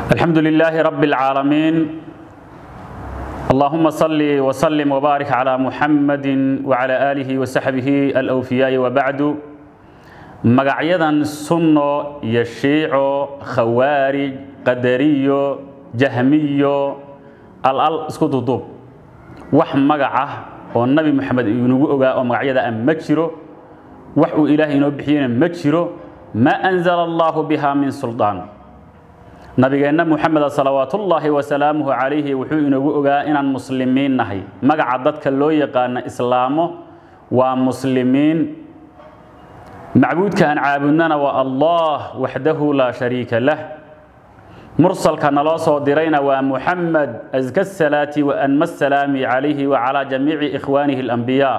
الحمد لله رب العالمين اللهم صل وسلم وبارك على محمد وعلى آله وصحبه الأوفياء وبعد magacyadan sunno iyo shiico khawaarij qadariyo jahmiyo al-al isku duduub wax magac ah oo nabi moxamed inagu ogaa oo magacyada ah ma jiro wax uu ilaahay inoo bixiyena ma jiro ma anzala allahu biha min suldaan nabigeenna muxameda salawaatullaahi wasalaamuhu calayhi wuxuu inoogu ogaa inaan muslimiin nahay magaca dadka loo yaqaana islaamo waa muslimiin macbuudka aan caabudnana waa allah waxdahu laa shariika lah mursalka naloo soo dirayna waa muxamed aska salaati wa anma salaami calayhi wa calaa jamiici ikhwaanihi alambiyaa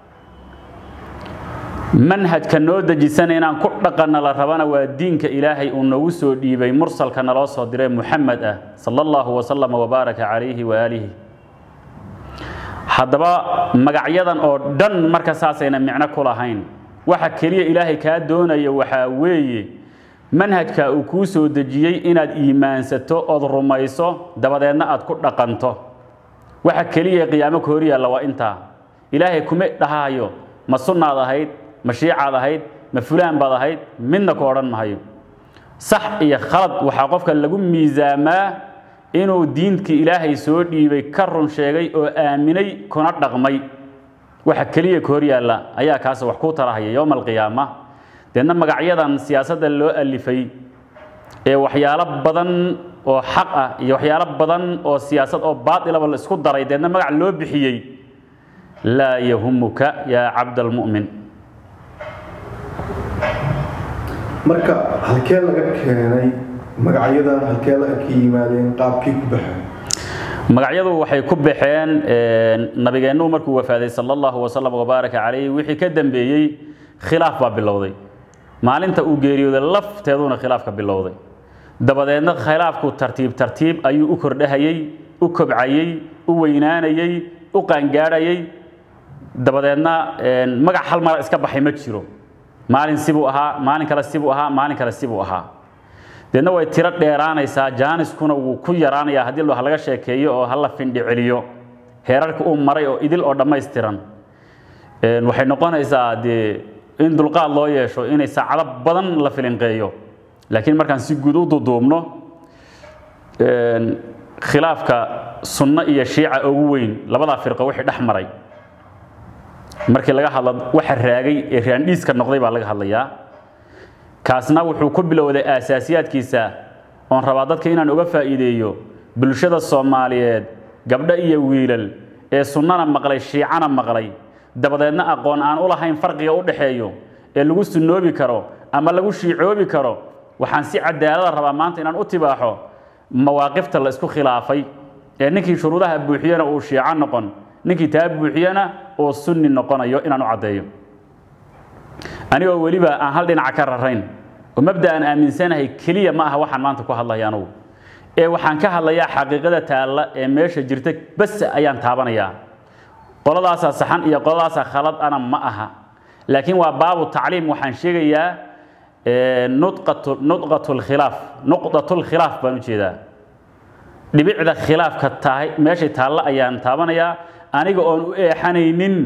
manhajka noo dejisana inaan ku dhaqanna la rabana waa diinka ilaahay uu noogu soo dhiibay mursalka naloo soo diray muxamed ah sala allahu wasalam wabaaraka calayhi waaalihi haddaba magacyadan oo dhan marka saasayna micno ku lahayn waxa keliya ilaahay kaa doonaya waxaa weeye manhajka uu kuu soo dejiyey inaad iimaansato ood rumayso dabadeedna aad ku dhaqanto waxa keliya qiyaamo ka horyaalla waa intaa ilaahay kuma dhahayo ma sunnaad ahayd ma shiicaad ahayd ma fulaan baad ahayd midna ku odhan mahayo sax iyo khalad waxaa qofka lagu miisaamaa inuu diinkii ilaahay soo dhiibay ka run sheegay oo aaminay kuna dhaqmay waxa keliya ka hor yaalla ayaa kaas wax ku tarahaya yowma alqiyaama deedna magacyadan siyaasadda loo alifay ee waxyaalo badan oo xaq ah iyo waxyaalo badan oo siyaasad oo baatilaba la isku daray deedna magac loo bixiyey laa yahumuka yaa cabdalmu'min marka halkee laga keenay magacyadan halkee laga ka yimaadeen qaabkii ku baxeen magacyadu waxay ku baxeen nabigeennu markuu wafaaday sala allahu wasalam wabaaraka calayhi wixii ka dambeeyey khilaaf baa bilowday maalinta uu geeriyooday lafteeduna khilaafka bilowday dabadeedna khilaafku tartiib tartiib ayuu u kordhahayey u kobcayey u weynaanayey u qaangaadhayey dabadeedna magac hal mara iska baxay ma jiro maalin sibuu ahaa maalin kale sibuu ahaa maalin kale sibuu ahaa deedna way tiro dheeraanaysaa jaaniskuna wuu ku yaraanayaa haddii wax laga sheekeeyo oo hala findhi celiyo heerarka uu maray oo idil oo dhammaystiran waxay noqonaysaa dee in dulqaad loo yeesho inay saacado badan la filinqeeyo laakiin markaan si guud u duduubno khilaafka sunno iyo shiica ugu weyn labadaa firqo wixii dhex maray markii laga hadlo waxa raagay ee raandhiiska noqday baa laga hadlayaa kaasna wuxuu ku bilowday aasaasiyaadkiisa oon rabaa dadka inaan uga faa'iideeyo bulshada soomaaliyeed gabdho iyo wiilal ee sunnana maqlay shiicana maqlay dabadeedna aqoon aan u lahayn farqiga u dhaxeeyo ee lagu sunnoobi karo ama lagu shiicoobi karo waxaan si cadaalada rabaa maanta inaan u tibaaxo mawaaqifta la isku khilaafay ee ninkii shuruudaha buuxiyana uu shiico noqon ninkii taa buuxiyana uu sunni noqonayo inaan u caddeeyo anigoo weliba aan hal dhinaca ka rarayn oo mabda aan aaminsanahay keliya ma aha waxaan maanta ku hadlaya anugu ee waxaan ka hadlayaa xaqiiqada taalla ee meesha jirta bas ayaan taabanayaa qoladaasaa saxan iyo qoladaasaa khalad ana ma aha laakiin waa baabu tacliim waxaan sheegayaa nudqatulkhilaaf nuqdatulkhilaaf baan u jeedaa dhibicda khilaafka tahay meeshay taalla ayaan taabanayaa aniga oon u eexanaynin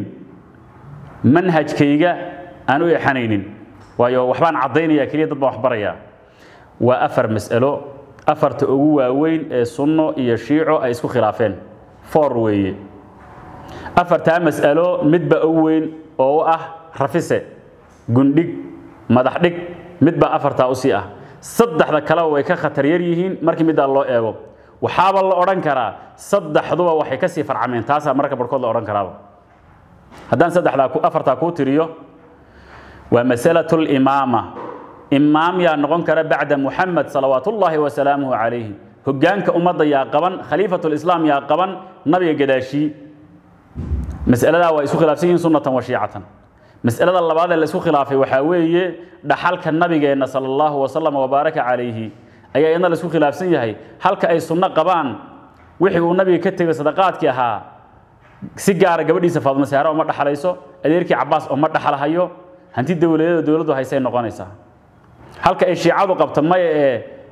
manhajkayga aan u eexanaynin waayo waxbaan caddaynaya keliya dad baan waxbarayaa waa afar mas'alo afarta ugu waaweyn ee sunno iyo shiico ay isku khilaafeen foor weeye afartaa mas'alo midba ugu weyn oo u ah rafise gundhig madax dhig midbaa afartaa usii ah saddexda kaleba way ka khatar yar yihiin markii middaa loo eego waxaaba la odhan karaa saddexduba waxay ka sii farcameen taasaa mararka barhkood la odhan karaaba haddaan saddexdaa afartaa kuu tiriyo waa masalatu limaama imaam yaa noqon kara bacda muxamed salawaatullaahi wasalaamuhu calayhi hoggaanka ummadda yaa qaban khaliifatulislaam yaa qaban nabiga gadaashii mas'aladaa waa isku khilaafsan yihiin sunnatan wa shiicatan mas'alada labaad ee la isku khilaafay waxaa weeye dhaxalka nabigeenna sala allahu wasalam wabaaraka calayhi ayaa iyadna la isku khilaafsan yahay halka ay sunno qabaan wixii uu nabiga ka tegay sadaqaadkii ahaa si gaara gabadhiisa faaduma saara uma dhaxalayso adeerkii cabaas uma dhaxalhayo hanti dowladeeda dowladdu haysay noqonaysaa halka ay shiicadu qabto maya ee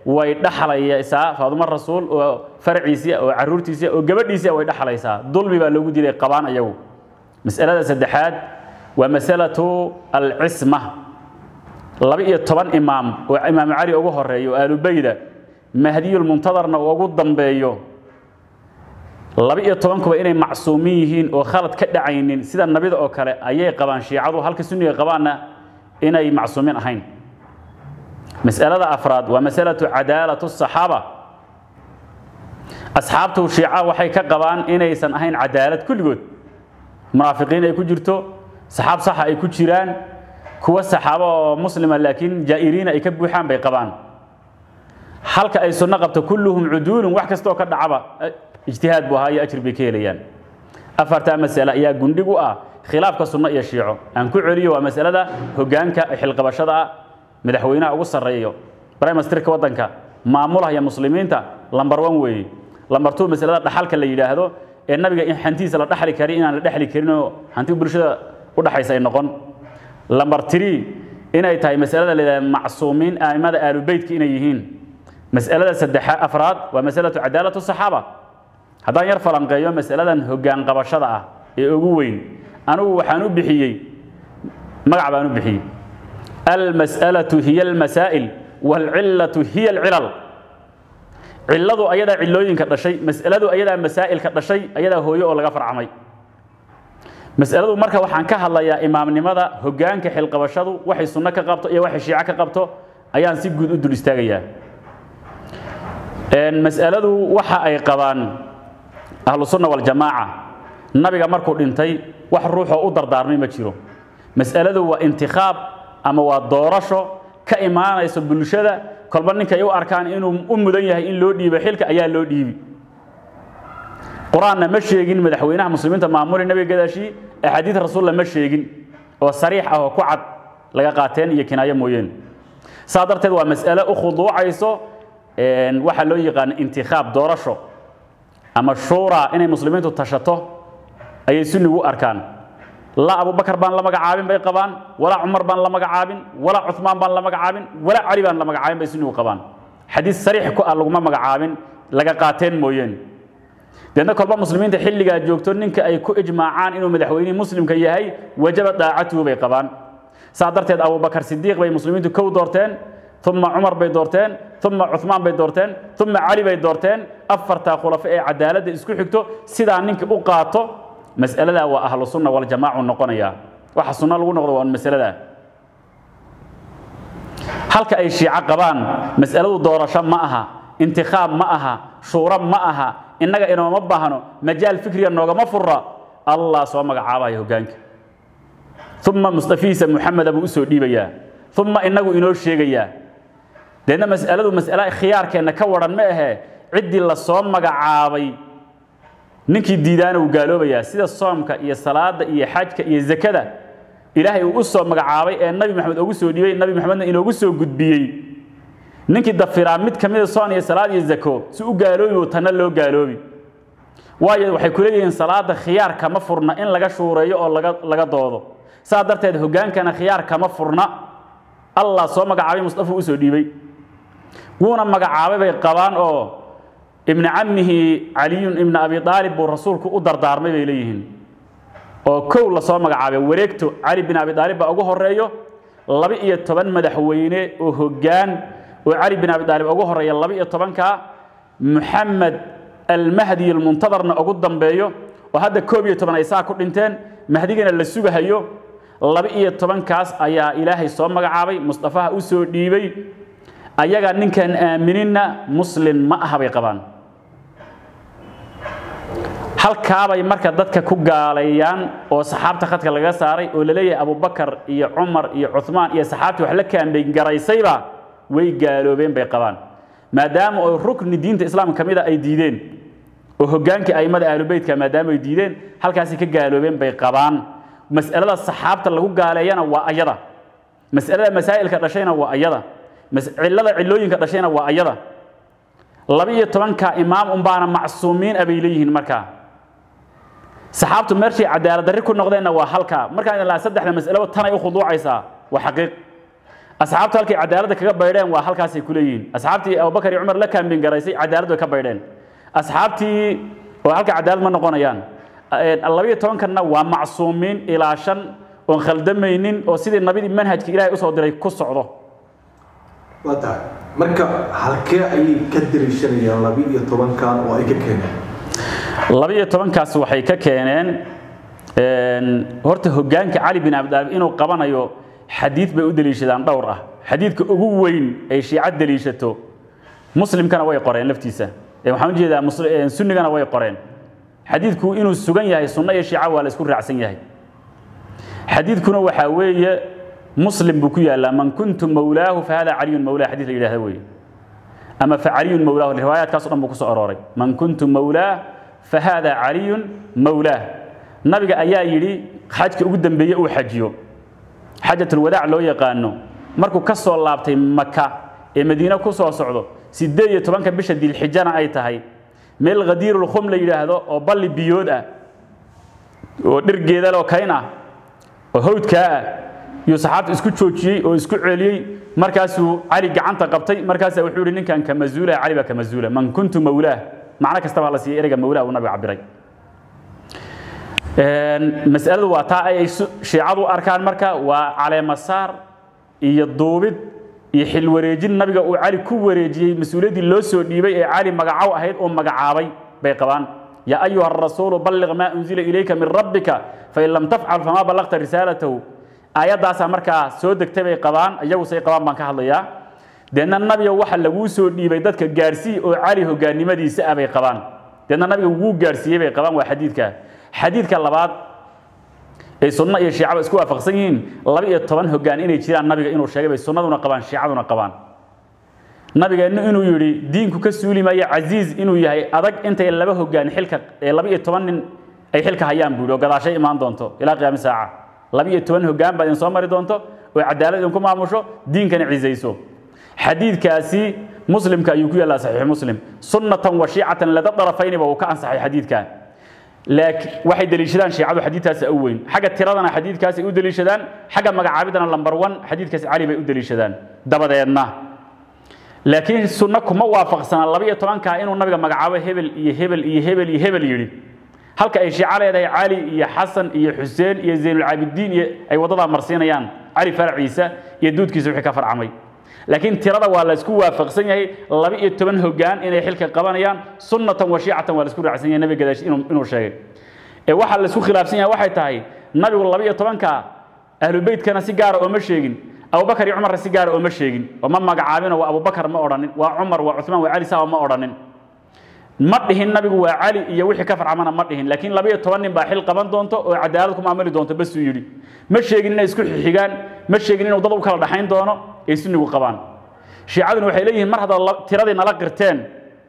way dhaxlaysaa faadumo rasuul oo farciisii oo caruurtiisii oo gabadhiisii way dhaxlaysaa dulmi baa loogu diiday qabaan ayagu mas'alada saddexaad waa masalatu alcisma laba iyo toban imaam oo imaamu cali ugu horeeyo oo aalubayda mahdiyulmuntadarna uu ugu dambeeyo laba iyo tobankuba inay macsuumin yihiin oo khalad ka dhacaynin sida nabida oo kale ayay qabaan shiicadu halka sunniga qabaanna inay macsuumin ahayn mas'alada afraad waa masalatu cadaalatu saxaaba asxaabtu shiica waxay ka qabaan inaysan ahayn cadaalad kulligood munaafiqiin ay ku jirto saxaab saxa ay ku jiraan kuwa saxaabo oo muslima laakiin jaa'iriina ay ka buuxaan bay qabaan halka ay sunno qabto kulluhum cuduulun wax kastoo ka dhacaba ijtihaad buu ahaa iyo ajir bay ka helayaan afartaa mas'ale ayaa gundhig u ah khilaafka sunno iyo shiico aan ku celiyo waa masalada hoggaanka xilqabashada ah madaxweynaha ugu sarreeyo brimasterka waddanka maamulahaya muslimiinta lambar one weeye lambar two masalada dhaxalka la yidhaahdo ee nabiga in hantiisa la dhaxli kari inaan la dhexli karin oo hanti bulshada u dhaxaysa ay noqon lambar three inay tahay masalada la yidhahdo macsuumiin aimada aalubeytka inay yihiin mas'alada saddexa afraad waa masalatu cadaalatu saxaaba haddaan yar falanqeeyo masaladan hoggaan qabashada ah ee ugu weyn anigu waxaan u bixiyey magac baan u bixiyey almas'alatu hiya almasaa'il waalcillatu hiya alcilal cilladu ayadaa cillooyinka dhashay mas'aladu ayadaa masaa'ilka dhashay ayadaa hooyo oo laga farcamay mas'aladu marka waxaan ka hadlayaa imaamnimada hoggaanka xilqabashadu waxay sunno ka qabto iyo waxay shiico ka qabto ayaan si guud u dul istaagayaa mas'aladu waxa ay qabaan ahlu sunna waljamaaca nabiga markuu dhintay wax ruuxoo u dardaarmay ma jiro mas'aladu waa intikhaab ama waa doorasho ka imaanayso bulshada kolba ninkay u arkaan inuu u mudan yahay in loo dhiibo xilka ayaa loo dhiibi qur-aanna ma sheegin madaxweynaha muslimiinta maamuli nabiga gadaashii axaadiid rasuulla ma sheegin oo sariix ah oo ku cad laga qaateen iyo kinaayo mooyeen saa darteed waa mas'ale u khuduucayso waxaa loo yaqaana intikhaab doorasho ama shuura inay muslimiintu tashato ayay sunnigu u arkaan laa abubakar baan la magacaabin bay qabaan walaa cumar baan la magacaabin walaa cumaan baan la magacaabin walaa cali baan la magacaabin bay sunnigu qabaan xadiis sariix ku ah laguma magacaabin laga qaateen mooyeen deedna kolba muslimiinta xilligaa joogto ninka ay ku ijmaacaan inuu madaxweynihii muslimka yahay wajaba daacatuhu bay qabaan saa darteed abubakar sidiiq bay muslimiintu kow doorteen uma cumar bay doorteen uma cumaan bay doorteen uma cali bay doorteen afartaa khulafo ee cadaaladda isku xigto sidaa ninka u qaato mas'aladaa waa ahlu sunna waljamaacu noqonaya waxa sunno lagu noqdo waa masaladaa halka ay shiico qabaan mas'aladu doorasho ma aha intikhaab ma aha shuuro ma aha innaga inooma baahno majaal fikriya noogama furra allah soo magacaabaya hoggaanka uma mustafiisa muxameda buu usoo dhiibayaa uma inagu inoo sheegayaa deedna mas'aladu mas'ale khiyaarkeenna ka waran ma ahee ciddii la soo magacaabay ninkii diidaana uu gaaloobayaa sida soomka iyo salaada iyo xajka iyo zakada ilaahay uu u soo magacaabay ee nabi maxamed ugu soo dhiibay nabi maxamedna inoogu soo gudbiyey ninkii dafiraa mid ka mida soon iyo salaad iyo zako si u gaaloobi oo tanna loo gaaloobi waayo waxay ku leeyihiin salaada khiyaar kama furna in laga shuureeyo oo laga laga doodo saa darteed hoggaankana khiyaar kama furna allah soo magacaabay mustafa u soo dhiibay wuuna magacaabay bay qabaan oo ibni cammihi caliyun ibna abi aalib buu rasuulku u dardaarmay bay leeyihiin oo kow lasoo magacaabay wareegto cali bin abi aalib baa ugu horeeyo laba iyo toban madaxweyne oo hoggaan oo cali bin abi aalib ugu horeeya laba iyo tobanka muxamed almahdi almuntadarna ugu dambeeyo oo hadda koob iyo toban ay saa ku dhinteen mahdigana la sugahayo laba iyo tobankaas ayaa ilaahay soo magacaabay mustafaha u soo dhiibay ayaga ninkan aamininna muslim ma aha bay qabaan halkaabay marka dadka ku gaaleeyaan oo saxaabta khadka laga saaray oo la leeyahay abubakar iyo cumar iyo cumaan iyo saxaabtii wax la kaambeyn garaysayba way gaaloobeen bay qabaan maadaama oo rukni diinta islaamka kamida ay diideen oo hoggaankii aimada ahlubeytka maadaama ay diideen halkaasi ka gaaloobeen bay qabaan mas'alada saxaabta lagu gaaleeyana waa ayada mas'alada masaa'ilka dhashayna waa ayada cillada cillooyinka dhashayna waa ayada laba iyo tobanka imaam unbaana macsuumiin abay leeyihiin markaa saxaabtu meeshay cadaalad darri ku noqdeenna waa halkaa markaan ilaa saddexda mas'alaba tanay u khuduucaysaa waa xaqiiq asxaabtu halkay cadaaladda kaga baydheen waa halkaasay ku leeyihiin asxaabtii abubakar iyo cumar la kaambin garaysay cadaalad way ka baydheen asxaabtii oo halka cadaalad ma noqonayaan labayo tobankanna waa macsuumiin ilaa shan oon khaldamaynin oo sidii nabidii manhajka ilaahay usoo diray ku socdo waa tahay marka halkee ayay ka dariishanayaan laba-iyo tobankan oo ay ka keeneen laba-iyo tobankaas waxay ka keeneen horta hoggaanka cali bin abdaalib inuu qabanayo xadiid bay u deliishadaan dhowr ah xadiidka ugu weyn ay shiica deliishato muslimkana way qoreen laftiisa waxaan ujeedaa sunnigana way qoreen xadiidku inuu sugan yahay sunno iyo shiica waa la isku raacsan yahay xadiidkuna waxaa weeye muslim buu ku yaallaa man kuntu mawlaahu fahada caliyun mawlaa xadiid la yidhahda weeye ama facaliyun mawlaahu riwaayaadkaas o dhan buu ku soo arooray man kuntu mawlaah fahada caliyun mawlaah nabiga ayaa yidhi xajka ugu dambeeye uu xajiyo xajatulwadaac loo yaqaano markuu ka soo laabtay maka ee madiine ku soo socdo siddeed iyo tobanka bisha dilxijana ay tahay meel khadiirulkhum la yidhaahdo oo balli biyood ah oo dhirgeedaloo kayn ah oo hawdkaa ah yuu saxaabta isku joojiyey oo isku celiyey markaasuu cali gacanta qabtay markaasaa wuxuu yidhi ninkan ka masuula cali baa ka masuula man kuntu mawlaah macno kastaba la siiyey ereyga mawlaah uu nabiga cabiray mas'aladu waa taa ay shiicadu arkaan marka waa caleemasaar iyo duubid iyo xil wareejin nabiga uu cali ku wareejiyey mas-uuliyaddii loo soo dhiibay ee cali magacow ahayd uu magacaabay bay qabaan yaa ayuha arasuulu balliq maa unzila ilayka min rabbika fain lam tafcal famaa ballaqta risaalatahu aayaddaasaa markaa soo degtay bay qabaan iyagu say qabaan baan ka hadlayaa deedna nabiga waxa laguu soo dhiibay dadka gaarsiiy oo cali hogaannimadiisa ah bay qabaan deedna nabiga wuu gaarsiiyey bay qabaan waa xadiidka xadiidka labaad ay sunno iyo shiicaba isku waafaqsan yihiin laba iyo toban hoggaan inay jiraan nabiga inuu sheegay bay sunnaduna qabaan shiicaduna qabaan nabigeennu inuu yidhi diinku ka suuli maayo casiiz inuu yahay adag intay laba hoggaan xilka ee laba iyo toban nin ay xilka hayaan buu yidhi oo gadaashay imaan doonto ilaa qiyaami saaca laba iyo toban hoggaan baad idin soo mari doonto oo cadaalad idinku maamusho diinkana cisayso xadiidkaasi muslimka ayuu ku yaallaa saxiix muslim sunnatan wa shiicatan lada darafayniba uu ka ansaxay xadiidka laakiin waxay deliishadaan shiicadu xadiidkaasi u weyn xagga tiradana xadiidkaasi u deliishadaan xagga magacaabidana lambar one xadiidkaasi cali bay u deliishadaan dabadeedna laakiin sunno kuma waafaqsana laba iyo tobankaa inuu nabiga magacaabo hebel iyo hebel iyo hebel iyo hebel yidhi halka ay shiico leedahay cali iyo xasan iyo xuseen iyo zaynulcaabidiin iyo ay waddadaa marsiinayaan cali faraciisa iyo duudkiisa wixii ka farcamay laakiin tirada waa la isku waafaqsan yahay laba iyo toban hoggaan inay xilka qabanayaan sunnatan wa shiicatan waa la isku raacsan yahay nabiga gadaash inuu sheegay ee waxaa la isku khilaafsan yahay waxay tahay nabigu laba iyo tobanka ahlubeytkana si gaara ooma sheegin abubakar iyo cumarna si gaara ooma sheegin oo ma magacaabino waa abubakar ma odhanin waa cumar waa cuثmaan waa cali saa ma odhanin ma dhihin nabigu waa cali iyo wixii ka farcamana ma dhihin laakiin laba iyo toban nin baa xil qaban doonto oo cadaalad ku maamuli doonto basuu yidhi ma sheegin inay isku xigaan ma sheegin inuu dad u kala dhaxayn doono ay sunnigu qabaan shiicaduna waxay leeyihiin mar haddaad tiradii nala qirteen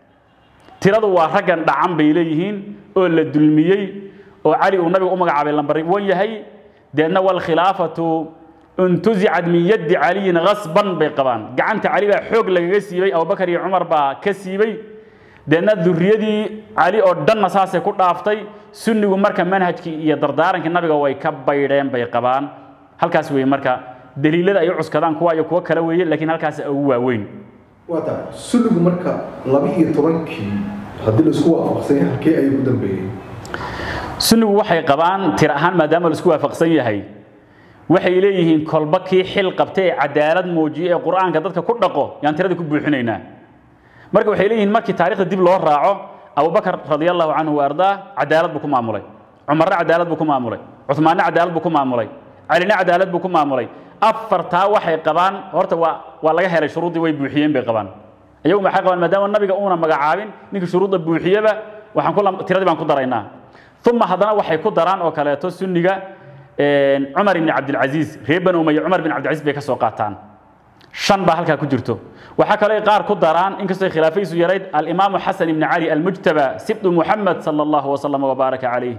tiradu waa raggan dhacan bay leeyihiin oo la dulmiyey oo cali uu nabiga u magacaabay lambarwan yahay deedna walkhilaafatu intuzicad min yaddi caliyin khasban bay qabaan gacanta cali baa xoog lagaga siibay abubakar iyo cumar baa ka siibay deedna duriyadii cali oo dhanna saasay ku dhaaftay sunnigu marka manhajkii iyo dardaarankii nabiga way ka baydheen bay qabaan halkaas weeye marka daliilada ay u cuskadaan kuwa iyo kuwo kale weeye laakiin halkaas ugu waaweyn waa tahay sunnigu marka laba iyo tobankii haddii la isku waafaqsan yahay halkee ayuu ku dambeeyey sunnigu waxay qabaan tir ahaan maadaama la isku waafaqsan yahay waxay leeyihiin kolba kii xil qabtay ee cadaalad muujiye ee qur'aanka dadka ku dhaqo yaan tiradii ku buuxinaynaa marka waxay leeyihiin markii taariikhda dib loo raaco abubakar radia allahu canhu wa ardaa cadaalad buu ku maamulay cumarna cadaalad buu ku maamulay cuhmaanna cadaalad buu ku maamulay calina cadaalad buu ku maamulay afartaa waxay qabaan horta waa waa laga helay shuruuddii way buuxiyeen bay qabaan iyagu maxay qabaan maadaama nabiga uuna magacaabin ninkii shuruudda buuxiyeba waxaan ku tiradii baan ku daraynaa uma haddana waxay ku daraan oo kaleeto sunniga cumar ibni cabdilcasiis reer bani umaya cumar bin cabdilcasiis bay ka soo qaataan shan baa halkaa ku jirto waxaa kaloo qaar ku daraan inkastoo khilaafadiisu yarayd alimaamu xasan ibni cali almujtaba sibdu muxamed sala allahu wasalama wabaaraka calayh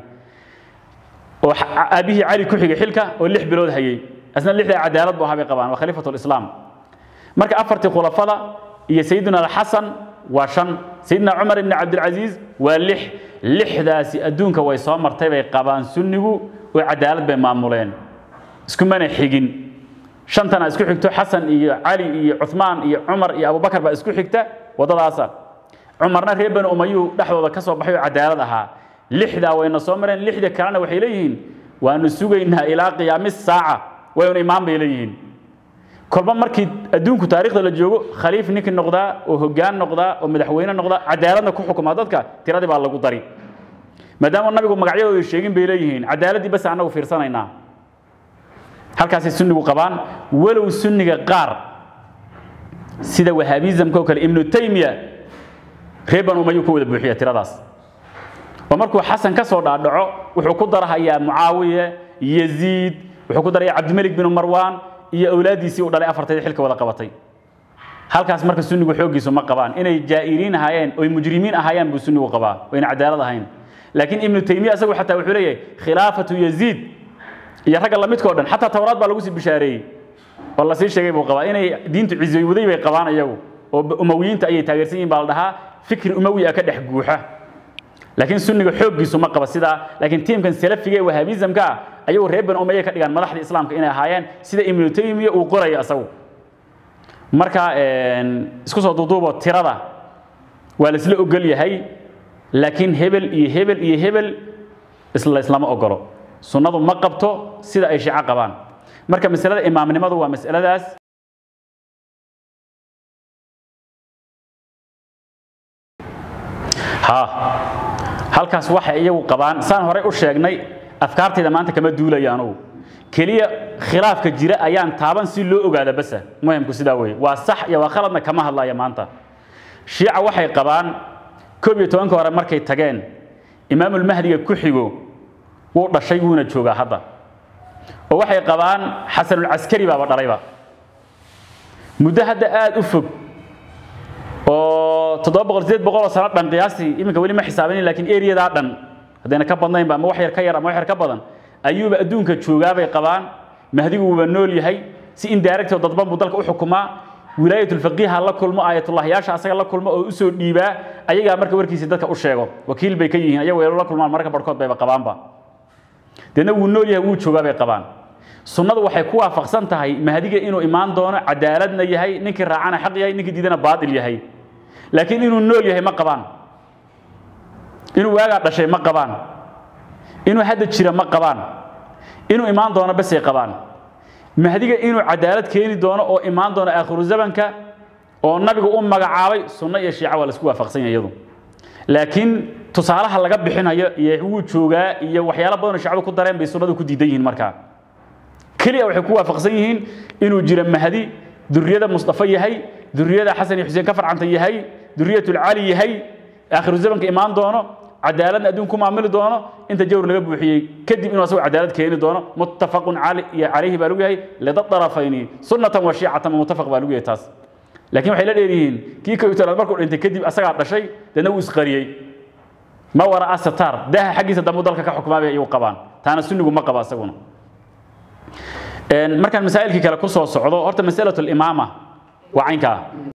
oo aabihii cali ku xigay xilka oo lix bilood hayey asna lixdaa cadaalad bu ahaa bay qabaan waa khaliifatu lislaam marka afartii khulafada iyo sayidina alxasan waa shan sayidina cumar ibni cabdilcasiis waa lix lixdaasi adduunka way soo martay bay qabaan sunnigu oo cadaalad bay maamuleen iskumana xigin shantana isku xigto xasan iyo cali iyo cumaan iyo cumar iyo abubakar baa isku xigta waddadaasa cumarna reer bani umayuu dhexdooda ka soo baxay oo cadaalad ahaa lixdaa wayna soo mareen lixda kalena waxay leeyihiin waanu sugaynaa ilaa qiyaami saaca waynu imaan bay leeyihiin kolba markii adduunku taariikhda la joogo khaliif ninkii noqdaa oo hoggaan noqdaa oo madaxweyne noqdaa cadaaladna ku xukumaa dadka tiradii baa lagu dari maadaama nabigu magacyadooda sheegin bay leeyihiin cadaaladdii bas annagu fiirsanaynaa halkaasay sunnigu qabaan walow sunniga qaar sida wahaabizamka oo kale ibnu taymiya reer banu umayuu ka wada buuxiya tiradaas oo markuu xasan ka soo dhaadhaco wuxuu ku darahayaa mucaawiye yaziid wuxuu ku daraya cabdimelik binu marwaan iyo awlaaddiisii uu dhalay afarteedii xilka wada qabatay halkaas marka sunnigu xooggiisu ma qabaan inay jaa'iriin ahaayeen oy mujrimiin ahaayeen buu sunnigu qabaa wayna cadaalad ahayn laakiin ibnu taymiya isagu xataa wuxuu leeyahay khilaafatu yaziid iyo ragga lamidkao dhan xataa towraad baa lagu sii bishaareeyey oo lasii sheegay buu qabaa inay diintu cizoywaday bay qabaan iyagu oo umawiyiinta ayay taageersan yihin baa la dhahaa fikri umawi ah ka dhex guuxa laakiin sunniga xooggiisu ma qaba sidaa laakiin tiimkan salafiga ee wahaabizamka ah ayagu reer bani umayya ka dhigaan madaxda islaamka inay ahaayeen sida ibnu taymiya uu qorayo isagu marka isku soo duuduubo tirada waa laisla ogol yahay laakiin hebel iyo hebel iyo hebel isla islama ogolo sunnadu ma qabto sida ay shico qabaan marka masalada imaamnimadu waa masaladaas ha halkaas waxay iyagu qabaan saan horey u sheegnay afkaartayda maanta kama duulaya anugu keliya khilaafka jira ayaan taaban si loo ogaada basa muhimku sidaa weye waa sax iyo waa khaladna kama hadlaya maanta shiica waxay qabaan koob iyo tobanka hore markay tageen imaamulmahdiga ku xigo wuu dhashay wuuna joogaa hadda oo waxay qabaan xasanulcaskari baaba dhalayba muddo hadda aada u fog oo toddoba boqol sideed boqol oo sano dhan qiyaastii iminka weli ma xisaabinin lakiin eriyadaa dhan haddayna ka badnaynba ama wax yar ka yar ama wax yar ka badan ayuuba adduunka joogaabay qabaan mahdigu wuuba nool yahay si indirect oo dadban buu dalka u xukumaa wilaayatulfaqiiha la kulmo aayatullahyaasha asaga la kulmo oo usoo dhiibaa ayagaa marka warkiisa dadka u sheego wakiil bay ka yihiin ayagu la kulmaan marka barhkood bayba qabaanba deedna wuu nool yahay wuu joogaa bay qabaan sunnadu waxay ku waafaqsan tahay mahdiga inuu imaan doono cadaaladna yahay ninkii raacana xaq yahay ninkii diidana baatil yahay laakiin inuu nool yahay ma qabaan inuu waagaa dhashay ma qabaan inuu hadda jira ma qabaan inuu imaan doono basay qabaan mahdiga inuu cadaalad keeni doono oo imaan doono aakhiru zamanka oo nabigu u magacaabay sunno iyo shiica waa laisku waafaqsan yahay iyadu laakiin tusaalaha laga bixinayo iyo wuu joogaa iyo waxyaalo badan oo shacbu ku dareen bay sunnadu ku diidan yihiin markaa keliya waxay ku waafaqsan yihiin inuu jiro mahdi duriyada mustafa yahay duriyada xasan iyo xuseen ka farcanta yahay duriyatulcali yahay aakhiru zamanka imaan doono cadaaladna adduun ku maamuli doono inta jawr laga buuxiyey kadib inuu asagu cadaalad keeni doono muttafaqun calayhi baa lagu yahay lida darafayni sunnatan wa shiicatan muttafaq baa lagu yahay taas laakiin waxay la dheeryihiin kii kowtanaad markuu dhintay kadib asagaa dhashay deedna wuu isqariyey ma wara'a sataar daaha xaggiisa dambu dalka ka xukmaabay ayuu qabaan taana sunnigu ma qaba asaguna markaan masaa'ilkii kale ku soo socdo horta masalatu limaama waa caynkaa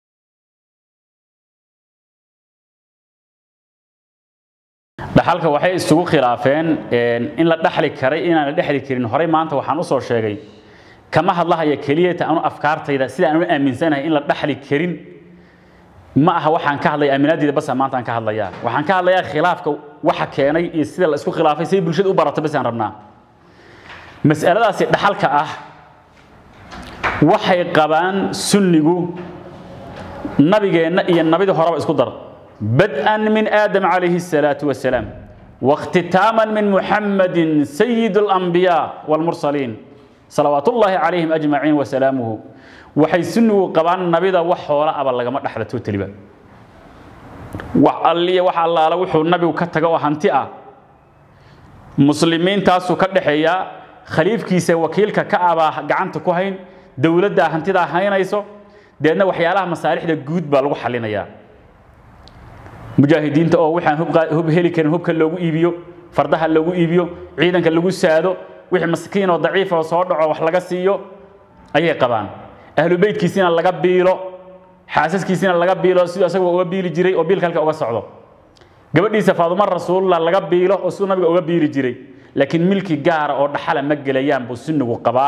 dhaxalka waxay isugu khilaafeen in la dhaxli karay inaan la dhexli karin horey maanta waxaan usoo sheegay kama hadlahaya keliyata anu afkaartayda sida aan u aaminsanahay in la dhaxli karin ma aha waxaan ka hadlaya aaminaadeyda basa maanta aan ka hadlayaa waxaan ka hadlayaa khilaafka waxa keenay iyo sida la isku khilaafay siday bulshada u barato bas aan rabnaa mas'aladaasi dhaxalka ah waxay qabaan sunnigu nabigeenna iyo nabidii horeba isku dar بدءا من آدم عليه الصلاة والسلام واختتاما من محمد سيد الأنبياء والمرسلين صلوات الله عليهم أجمعين وسلامه waxay sunnigu qabaan nabida wax hoola aba lagama dhaxlato taliba wax alliya wax allaala wuxuu nabigu ka taga oo hanti ah muslimiintaasuu ka dhexeeyaa khaliifkiisa wakiilka ka abaa gacanta ku hayn dowladdaa hantidaa haynayso deedna waxyaalaha masaalixda guud baa lagu xalinayaa mujaahidiinta oo waxaan hub heli karin hubka loogu iibiyo fardaha loogu iibiyo ciidanka lagu saado wixii maskiin oo daciifa oo soo dhaco wax laga siiyo ayay qabaan ahlu beytkiisina laga biilo xaasaskiisina laga biilo siduu asagoo uga biili jiray oo biilka halka uga socdo gabadhiisa faaduma rasuulullah laga biilo oo siduu nabiga uga biili jiray laakiin milki gaara oo dhaxala ma gelayaan buu sunnigu qabaa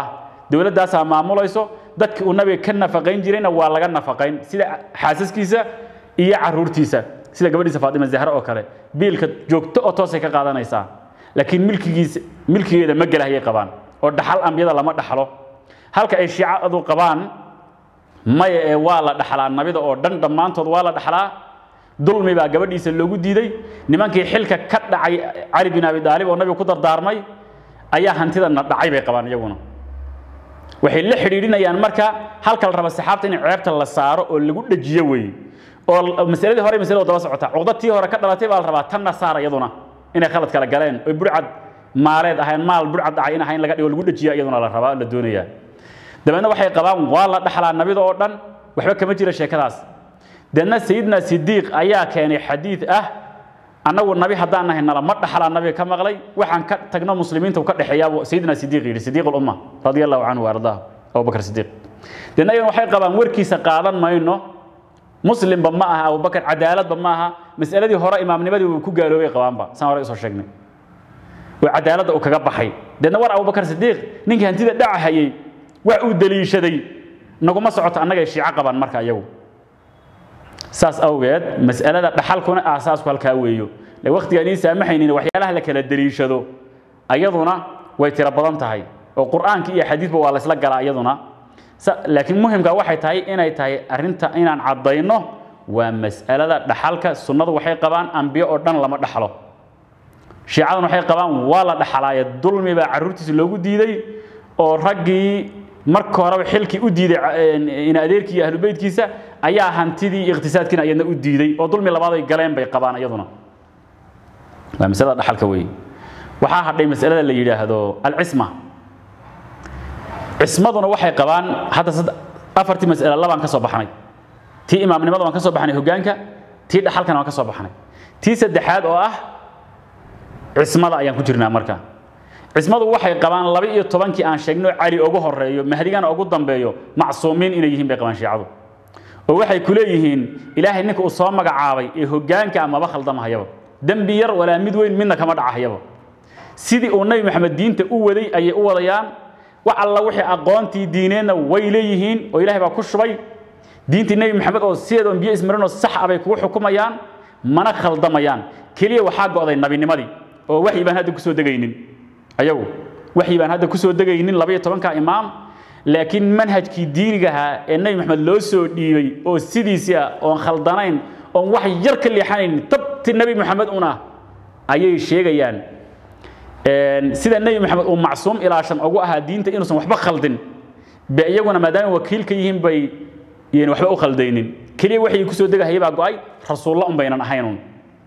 dowladdaasaa maamulayso dadki uu nabiga ka nafaqayn jirayna waa laga nafaqayn sida xaasaskiisa iyo caruurtiisa sida gabadhiisa faatima zahre oo kale biilka joogto oo toosay ka qaadanaysaa laakiin milkigiisa milkigeeda ma gelahayay qabaan oo dhaxal ambiyada lama dhaxlo halka ay shiicadu qabaan maya ee waa la dhaxlaa nabida oo dhan dhammaantood waa la dhaxlaa dulmi baa gabadhiisa loogu diiday nimankii xilka ka dhacay cali bin abi daalib oo nabiga ku dardaarmay ayaa hantidana dhacay bay qabaan iyaguna waxay la xidhiidhinayaan marka halka la raba saxaabta in ceebta la saaro oo lagu dhajiyo weeye oo masaladii hore masalada daba socota cuqdadtii hore ka dhalatay baa la rabaa tanna saar iyaduna inay khalad kala galeen oy burcad maaleed ahayn maal burcad dhacay in ahayn laga dhigo lagu dhajiya iyaduna la rabaa la doonayaa dabeedna waxay qabaan waa la dhaxlaa nabida oo dhan waxba kama jira sheekadaas deedna sayidna sidiiq ayaa keenay xadiid ah annagu nabi haddaan nahay nala ma dhaxlaa nabiga ka maqlay waxaan ka tagno muslimiinta uu ka dhexeeyaa sayidna sidiiq yidhi sidiiq ulumma radia allahu canhu waardaah abubakar sidiiq deedna iyagan waxay qabaan warkiisa qaadan mayno muslimba ma aha abubakar cadaaladba ma aha mas'aladii hore imaamnimadii uu ku gaaloobay qabaanba saan hore usoo sheegnay oo cadaaladda uu kaga baxay deedna war abubakar sidiiq ninkii hantida dhaca hayay wax uu daliishaday naguma socoto annaga ay shiico qabaan marka iyagu saas awgeed mas'alada dhaxalkuna aasaasku halkaa weeyo le waqtigaan ii saamaxaynin waxyaalaha la kala daliishado ayaduna way tiro badan tahay oo qur'aanka iyo xadiidba waa laysla galaa iyaduna laakiin muhimka waxay tahay inay tahay arrinta inaan caddayno waa mas'alada dhaxalka sunnadu waxay qabaan ambiyo oo dhan lama dhaxlo shiicaduna waxay qabaan waa la dhaxalaaye dulmi baa carruurtiisa loogu diiday oo raggii marka horeba xilkii u diiday in adeerkii iyo ahlubeytkiisa ayaa hantidii iyo iqtisaadkiina iyadna u diiday oo dulmi labaad ay galeen bay qabaan iyaduna waa masalada dhaxalka weeye waxaa hadhay masalada la yidhaahdo alcisma cismaduna waxay qabaan hadda afartii mas'ale labaan ka soo baxnay tii imaamnimada waan ka soo baxnay hoggaanka tii dhaxalkana waan ka soo baxnay tii saddexaad oo ah cismada ayaan ku jirnaa marka cismadu waxay qabaan laba iyo tobankii aan sheegno cali ugu horeeyo mahdigana ugu dambeeyo macsuumiin inay yihiin bay qabaan shiicadu oo waxay ku leeyihiin ilaahay ninka uu soo magacaabay ee hoggaanka amaba khaldamahayaba dembi yar walaa mid weyn midna kama dhacahayaba sidii uu nabi maxamed diinta u waday ayay u wadayaan wax alla wixii aqoontii diineedna way leeyihiin oo ilaahay baa ku shubay diintii nebi maxamed oo sideeda biyo ismarinoo sax ah bay kugu xukumayaan mana khaldamayaan keliya waxaa go'day nabinimadii oo waxyi baan hadda kusoo degaynin ayagu waxyi baan hadda kusoo degaynin labaiyo tobanka imaam laakiin manhajkii diinigahaa ee nebi maxamed loo soo dhiibay oo sidiisii ah oon khaldanayn oon wax yar ka leexanayn tabti nebi maxamed un ah ayay sheegayaan sida nebi maxamed uu macsuum ilaashan ugu ahaa diinta inuusan waxba khaldin be iyaguna maadaama wakiil ka yihiin bay yan waxba u khaldaynin keliya waxay kusoo degahaya baa go'ay rasuulla un baynan ahaynun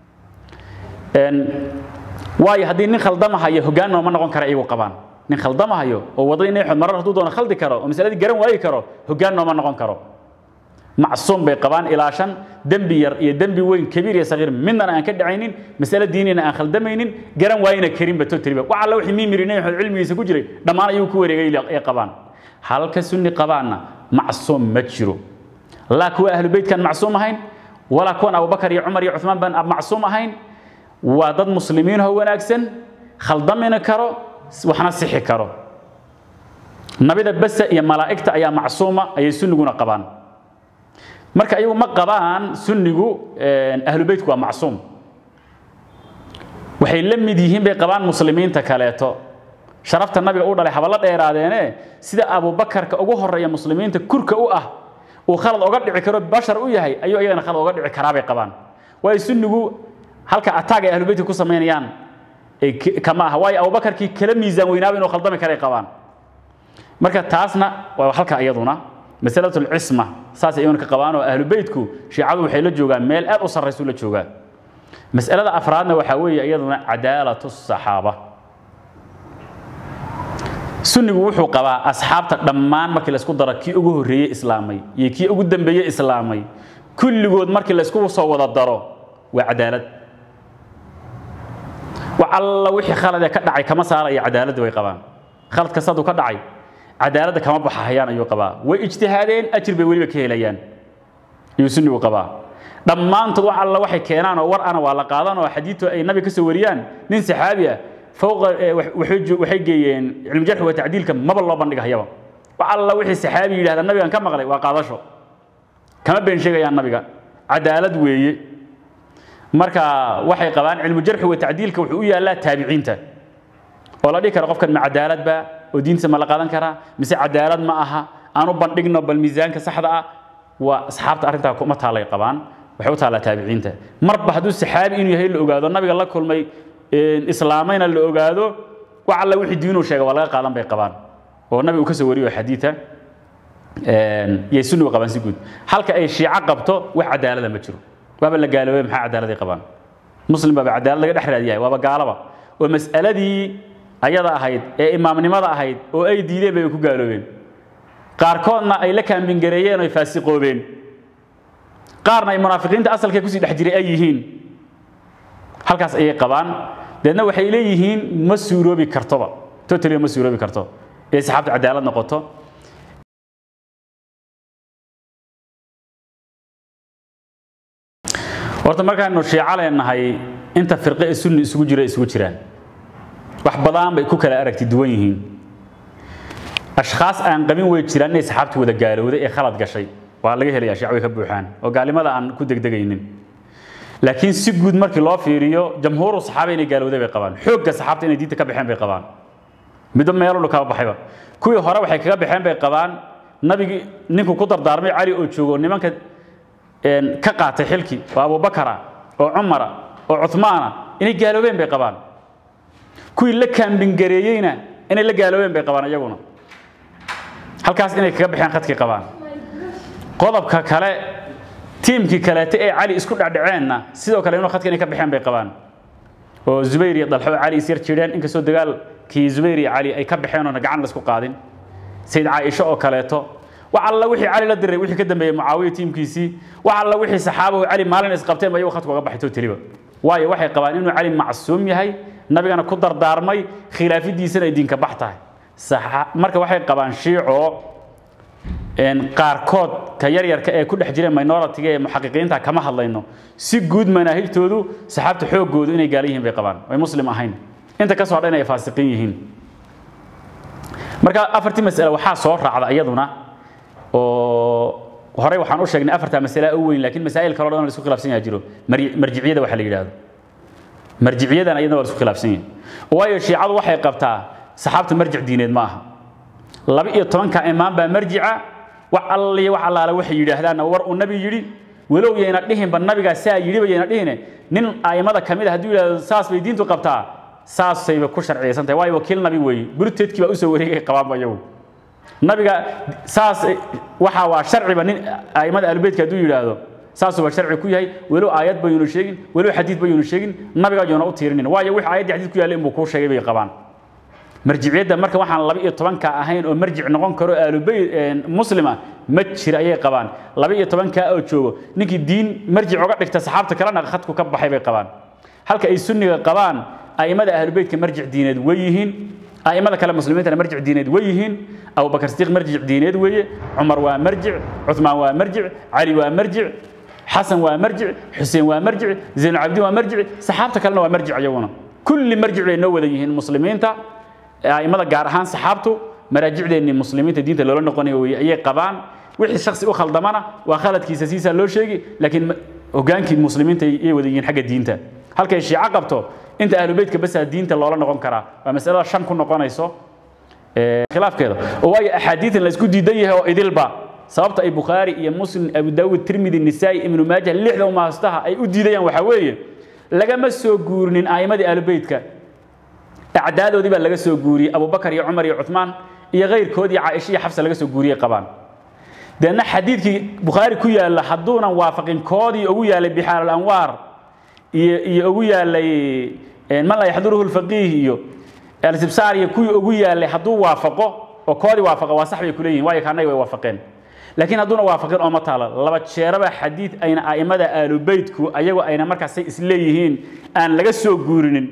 waayo haddii nin khaldamahayo hoggaan nooma noqon kara iyagu qabaan nin khaldamahayo oo waddadii nebi maxamed marar hadduu doono khaldi karo oo masaladii garan waayi karo hoggaan nooma noqon karo macsuum bay qabaan ilaashan dembi yar iyo dembi weyn kabiir iyo sagiir midnana aan ka dhacaynin masale diinina aan khaldamaynin garan waayina karinba totaliba wax alla wixii miimiri nebi maxamed cilmigiisa ku jiray dhammaan ayuu ku wareegay ay qabaan halka sunni qabaanna macsuum ma jiro laa kuwa ahlu beytkan macsuum ahayn walaa kuwan abubakar iyo cumar iyo cuثmaan baan macsuum ahayn waa dad muslimiinoo wanaagsan khaldamina karo waxna sixi karo nabida basa iyo malaa'igta ayaa macsuuma ayay sunniguna qabaan marka ayagu ma qabaan sunnigu ahlu beytku waa macsuum waxay la mid yihiin bay qabaan muslimiinta kaleeto sharafta nabiga u dhalay habala dheeraadeene sida abubakarka ugu horeeya muslimiinta kurka u ah uu khalad oga dhici karo bashar u yahay ayuu iyagana khalad oga dhici karaa bay qabaan waayo sunnigu halka ataag ay ahlubeytka ku samaynayaan kama aha waayo abubakarkii kala miisaan weynaaba inuu khaldami karay qabaan marka taasna waa halka iyaduna masalatu lcisma saas iyaguna ka qabaan oo ahlubeytku shiicadu waxay la joogaan meel aad u sarraysu la joogaa mas'alada afraadna waxaa weeye iyaduna cadaalatu saxaaba sunnigu wuxuu qabaa asxaabta dhammaan markii laysku daro kii ugu horreeyey islaamay iyo kii ugu dambeeyey islaamay kulligood markii laysku soo wada daro waa cadaalad wax alla wixii khalad ee ka dhacay kama saaraya cadaaladda way qabaan khalad kasta hadduu ka dhacay cadaaladda kama baxahayaan ayuu qabaa way ijtihaadeen ajir bay weliba ka helayaan ayuu sunnigu qabaa dhammaantood wax alla waxay keenaan oo war ana waa la qaadan oo xadiidtu ay nabi ka soo wariyaan nin saxaabi ah fowqa waxay geeyeen cilmi jarxi wa tacdiilka maba loo bandhigahayaba wax alla wixii saxaabi yidhahda nabigan ka maqlay waa qaadasho kama been sheegayaan nabiga cadaalad weeye marka waxay qabaan cilmu jarxi wa tacdiilka wuxuu u yaallaa taabiciinta oo la dhihi kara qofkan ma cadaalad ba oo diintiisa ma la qaadan karaa mise cadaalad ma aha aanu bandhigno bal miisaanka saxda ah waa asxaabta arrintaa kuma taalay qabaan waxay u taallaa taabiciinta marba hadduu saxaabi inuu yahay la ogaado nabiga la kulmay islaamayna la ogaado wax alla wixii diinuu sheega waa laga qaadan bay qabaan oo nabiga uu ka soo wariyo xadiida yay sunnigu qabaan si guud halka ay shiico qabto wax cadaalada ma jiro waaba la gaaloobay maxaa cadaaladay qabaan muslim baaba cadaalad laga dhex raadiyahay waaba gaalaba oo mas'aladii ayada ahayd ee imaamnimada ahayd oo ay diideen bay ku gaaloobeen qaarkoodna ay la kaambingareeyeen oo ay faasiqoobeen qaarna ay munaafiqiinta asalkee kusii dhex jiray ay yihiin halkaas ayay qabaan deedna waxay leeyihiin ma suuroobi kartoba totally ma suuroobi karto ee saxaabta cadaalad noqoto horta markaanu shiico leenahay inta firqe ee sunni isugu jira isugu jiraan wax badan bay ku kala aragti duwan yihiin ashkhaas aan qabin way jiraan inay saxaabtu wada gaalowday ee khalad gashay waa laga helayaa shiico way ka buuxaan oo gaalnimada aan ku degdegaynin laakiin si guud markii loo fiiriyo jamhuuru saxaaba inay gaalowday bay qabaan xoogga saxaabta inay diinta ka baxeen bay qabaan midba meelunu kaba baxayba kuwii hore waxay kaga baxeen bay qabaan nabigii ninkuu ku dardaarmay cali oo joogo nimanka ka qaatay xilkii oo abubakara oo cumara oo cumaana inay gaaloobeen bay qabaan kuwii la kaambingareeyeyna inay la gaaloobeen bay qabaan iyaguna halkaas inay kaga baxeen khadkii qabaan qodobka kale tiimkii kaleete ee cali isku dhacdhaceenna sidoo kale inuu khadka inay ka baxeen bay qabaan oo zubayr iyo dalxo cali is yar jireen inkastoo dagaalkii zubayr iyo cali ay ka baxeen oona gacan laisku qaadin sayid caaisho oo kaleeto wax alla wixii cali la diray wixii ka dambeeyey mucaawiya tiimkiisii wax alla wixii saxaabahu cali maalin isqabteen ba iyagu khadku uga baxay totaliba waayo waxay qabaan inuu cali macsuum yahay nabigana ku dardaarmay khilaafidiisana ay diinka bax tahay marka waxay qabaan shiico qaarkood ka yaryarka ee ku dhex jireen minoritiga ee muxaqiqiinta kama hadlayno si guud manaahijtoodu saxaabta xoogoodu inay gaala yihiin bay qabaan ay muslim ahayn inta ka soo dhan ay faasiqiin yihiin marka afartii mas'ale waxaa soo raacda iyaduna oo horey waxaan u sheegnay afartaa mas'ale u weyn laakiin masaa'il kale oo dhan la isku khilaafsan yahay jiro marjiciyada waxa la yidhaahdo marjiciyadan iyadana waa la isku khilaafsan yahay waayo shiicadu waxay qabtaa saxaabta marjic diineed ma aha laba iyo tobanka imaam baa marjica wax alliya wax allaale waxay yidhaahdaanna war uu nabi yidhi walow yayna dhihinba nabigaa saa yidhiba yayna dhihine nin a'immada ka mid a hadduu yidhahdo saas bay diintu qabtaa saasayba ku sharciyaysan tahay waayo wakiil nabi weeye burteedkii baa usoo wareegay qabaanba iyagu nabiga saas waxa waa sharciba nin a'immada ahlubeytka hadduu yidhaahdo saasuba sharci ku yahay walow aayad bayuuna sheegin walow xadiid bayuuna sheegin nabiga ayuuna u tiirinin waayo wixii aayaddii xadiid ku yaallay inbuu kuu sheegay bay qabaan marjiciyadda marka waxaan laba iyo tobanka ahayn oo marjic noqon karo aalubey muslima ma jira ayay qabaan laba iyo tobankaa oo joogo ninkii diin marjic uga dhigta saxaabta kalena khadku ka baxay bay qabaan halka ay sunniga qabaan a'immada ahlubeytka marjic diineed way yihiin a'immada kale muslimiintana marjic diineed way yihiin abubakar sidiiq marjic diineed weeye cumar waa marjic cuthmaan waa marjic cali waa marjic xasan waa marjic xuseen waa marjic zaynulcabdiin waa marjic saxaabta kalena waa marjic iyaguna kulli marjic bay noo wada yihiin muslimiinta a'immada gaar ahaan saxaabtu maraajicdeennii muslimiinta diinta loola noqonayo weye ayay qabaan wixii shaksi u khaldamana waa khaladkiisa siisaa loo sheegi laakiin hogaankii muslimiinta ayay wada yihiin xagga diinta halkay shiico qabto inta ahlubeytka basaa diinta loola noqon karaa waa masalada shan ku noqonayso khilaafkeeda oo waayo axaadiidan la isku diidan yahay oo idilba sababta ay bukhaari iyo muslim abu daawud tirmidi nisaa'i ibnu maajah lixda umaastaha ay u diidayaan waxaa weeye lagama soo guurinin a'immadii ahlubeytka acdaadoodii baa laga soo guuriyey abubakar iyo cumar iyo cuثmaan iyo kayrkood iyo caaisha iyo xafsa laga soo guuriyey qabaan deedna xadiidkii bukhaari ku yaalla hadduunan waafaqin koodii ugu yaalay bixaar alanwaar iyo iyo ugu yaalay man laa yaxduruhu lfaqiih iyo alsibsaar iyo kuwii ugu yaalay hadduu waafaqo oo koodii waafaqa waa sax bay ku leeyihin waayo kaanaga way waafaqeen laakiin hadduuna waafaqin oo ma taala laba jeeraba xadiid ayna a'immada aalubeytku ayagu ayna markaasay isleeyihiin aan laga soo guurinin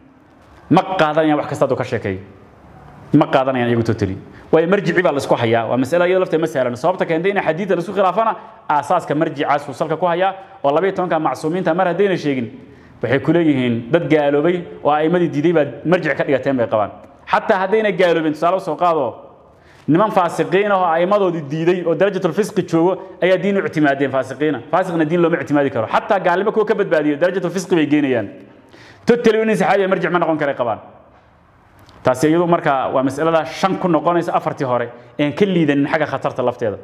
ma qaadanayaan wax kasta hadduu ka sheekeeyo ma qaadanayaan iyagu totally waayo marjici baa laisku hayaa waa masale iyadoo lafteed ma sahlan sababta keentay in xadiidta laisku khilaafana aasaaska marjicaas uu salka ku hayaa oo labaiyo tobanka macsuumiinta mar haddayna sheegin waxay ku leeyihiin dad gaaloobay oo a'immadii diiday baad marjic ka dhigateen bay qabaan xataa haddayna gaaloobin tusaale usoo qaado niman faasiqiin ah oo a'immadoodii diiday oo darajatulfisqi joogo ayaa diin u ictimaadeen faasiqiina faasiqna diin looma ictimaadi karo xataa gaalnimo kuwa ka badbaadiyo darajatulfisqi bay geenayaan totally nin saxaabiya marjic ma noqon karay qabaan taasi iyadu marka waa mas'alada shan ku noqonaysa afartii hore een ka liidanin xagga khatarta lafteeda